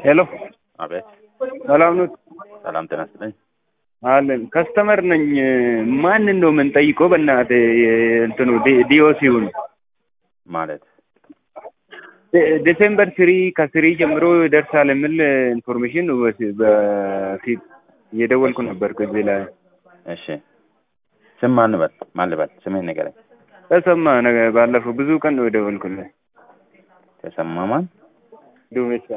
ሄሎ አቤት። ሰላም ነው ሰላም ጤና ይስጥልኝ። አለን ከስተመር ነኝ። ማንን ነው የምንጠይቀው? በእናትህ እንትኑ ዲኦሲውን ማለት ዲሴምበር ስሪ ከስሪ ጀምሮ ይደርሳል የሚል ኢንፎርሜሽን በፊት እየደወልኩ ነበር። ከዚህ ላይ እሺ፣ ስም ማን ልበል? ማን ልበል? ስምህን ንገረኝ። ተሰማ ነገ ባለፈው ብዙ ቀን ነው የደወልኩልህ። ተሰማ ማን? ዱሜሳ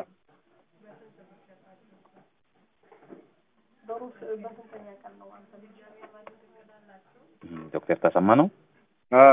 ዶክተር ተሰማ ነው። አዎ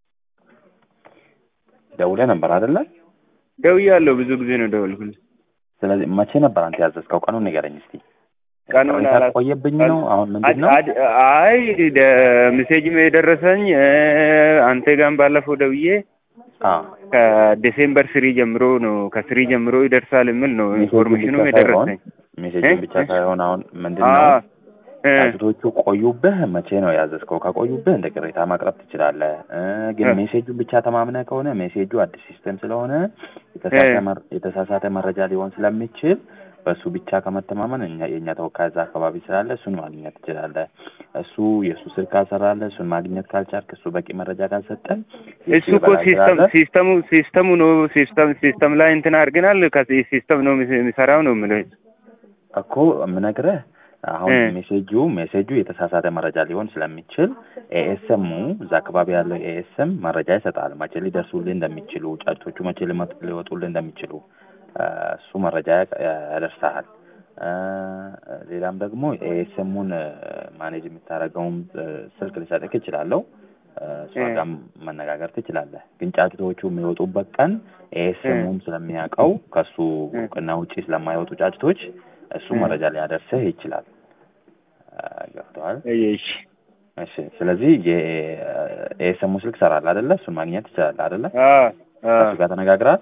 ደውለህ ነበር አይደለ? ደውያለሁ። ብዙ ጊዜ ነው ደወልኩልህ። ስለዚህ መቼ ነበር አንተ ያዘዝከው? ቀኑን ንገረኝ እስቲ። ቀኑን ቅሬታ አላ- ቆየብኝ ነው አሁን ምንድን ነው? አድ- አይ ሜሴጅም የደረሰኝ አንተ ጋርም ባለፈው ደውዬ አዎ ከዲሴምበር ስሪ ጀምሮ ነው ከስሪ ጀምሮ ይደርሳል የሚል ነው ኢንፎርሜሽኑ ብቻ የደረሰኝ። ሜሴጅን እ? ብቻ ሳይሆን አሁን ምንድን አዎ ነው እ፣ ጫጩቶቹ ቆዩብህ። መቼ ነው ያዘዝከው? ከቆዩብህ እንደ ቅሬታ ማቅረብ ትችላለህ። እ፣ ግን እ። ሜሴጁን ብቻ ተማምነህ ከሆነ ሜሴጁ አዲስ ሲስተም ስለሆነ የተሳሳተ እ። መር- የተሳሳተ መረጃ ሊሆን ስለሚችል በእሱ ብቻ ከመተማመን እኛ የእኛ ተወካይ እዛ አካባቢ ስላለ እሱን ማግኘት ትችላለህ። እሱ የእሱ ስልክ ካልሰራለህ እሱን ማግኘት ካልቻልክ እሱ በቂ መረጃ ካልሰጠን እሱ እኮ ሲስተም ሲስተሙ ሲስተሙ ነው ሲስተም ሲስተም ላይ እንትን አድርገናል። ከዚህ ሲስተም ነው የሚሰራው ነው የምልህ። እኮ የምነግርህ አሁን እ። ሜሴጁ ሜሴጁ የተሳሳተ መረጃ ሊሆን ስለሚችል ኤኤስኤሙ እዛ አካባቢ ያለው ኤኤስኤም መረጃ ይሰጣል። መቼ ሊደርሱልህ እንደሚችሉ ጫጩቶቹ መቼ ሊመጡ- ሊወጡልህ እንደሚችሉ እ፣ እሱ መረጃ ያቅ- ያደርሳል። እ፣ ሌላም ደግሞ ኤኤስኤሙን ማኔጅ የምታደርገውም እ፣ ስልክ ልሰጥህ እችላለሁ። እ፣ እሷ እ። ጋር መነጋገር ትችላለህ። ግን ጫጩቶቹ የሚወጡበት ቀን ኤኤስኤሙም ስለሚያውቀው ከሱ እ። እውቅና ውጪ ስለማይወጡ ጫጩቶች እሱ እ። መረጃ ሊያደርስህ ይችላል። እ፣ ገብቶሃል? እሺ እሺ። ስለዚህ የኤስኤሙ ስልክ ሰራል አይደለ? እሱን ማግኘት ትችላለህ አይደለ? አዎ አዎ ከሱ ጋር ተነጋግረሃል?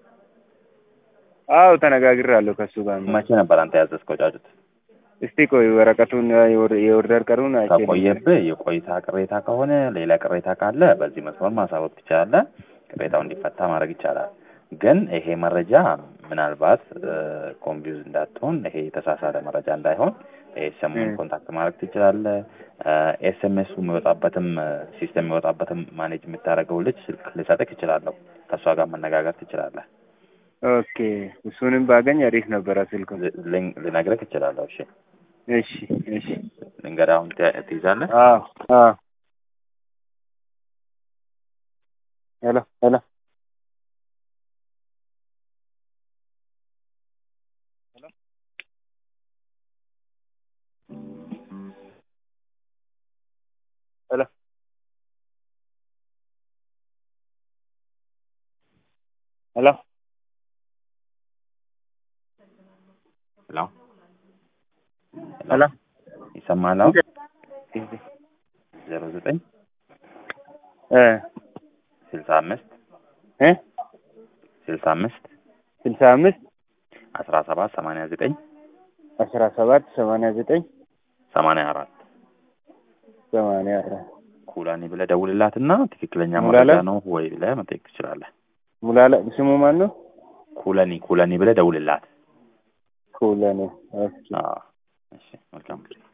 አዎ ተነጋግሬያለሁ ከእሱ ጋር ነው። መቼ ነበር አንተ ያዘዝከው ጫጩት? እስቲ ቆይ ወረቀቱን የወር- የኦርደር ቀኑን አይቼ ልንገርህ። ከቆየብህ የቆይታ ቅሬታ ከሆነ ሌላ ቅሬታ ካለ በዚህ መስመር ማሳወቅ ትችላለህ። ቅሬታው እንዲፈታ ማድረግ ይቻላል። ግን ይሄ መረጃ ምናልባት ኮንፊውዝ እንዳትሆን፣ ይሄ የተሳሳተ መረጃ እንዳይሆን ኤስኤምን እ። ኮንታክት ማድረግ ትችላለህ። ኤስኤምኤሱ የሚወጣበትም ሲስተም የሚወጣበትም ማኔጅ የምታደርገው ልጅ ስልክ ልሰጥህ እችላለሁ። ከእሷ ጋር መነጋገር ትችላለህ። ኦኬ እሱንም ባገኝ አሪፍ ነበረ ስልኩ። ል- ልን- ልነግርህ እችላለሁ። እሺ እሺ እሺ ልንገርህ፣ አሁን ትያ- ትይዛለህ? አዎ አዎ ሄሎ ሄሎ ሄሎ ሄሎ ሄሎ ሄሎ ይሰማል? አሁን ዜሮ ዘጠኝ እ ስልሳ አምስት እ ስልሳ አምስት ስልሳ አምስት አስራ ሰባት ሰማንያ ዘጠኝ አስራ ሰባት ሰማንያ ዘጠኝ ሰማንያ አራት ሰማንያ አራት ኩላኒ ብለህ ደውልላትና ትክክለኛ ሙላላ? መረጃ ነው ወይ ብለህ መጠየቅ ትችላለህ። ሙላላ ስሙ ማን ነው? ኩለኒ ኩለኒ ብለህ ደውልላት። ኩለኔ ኦኬ አዎ። እሺ መልካም ጊዜ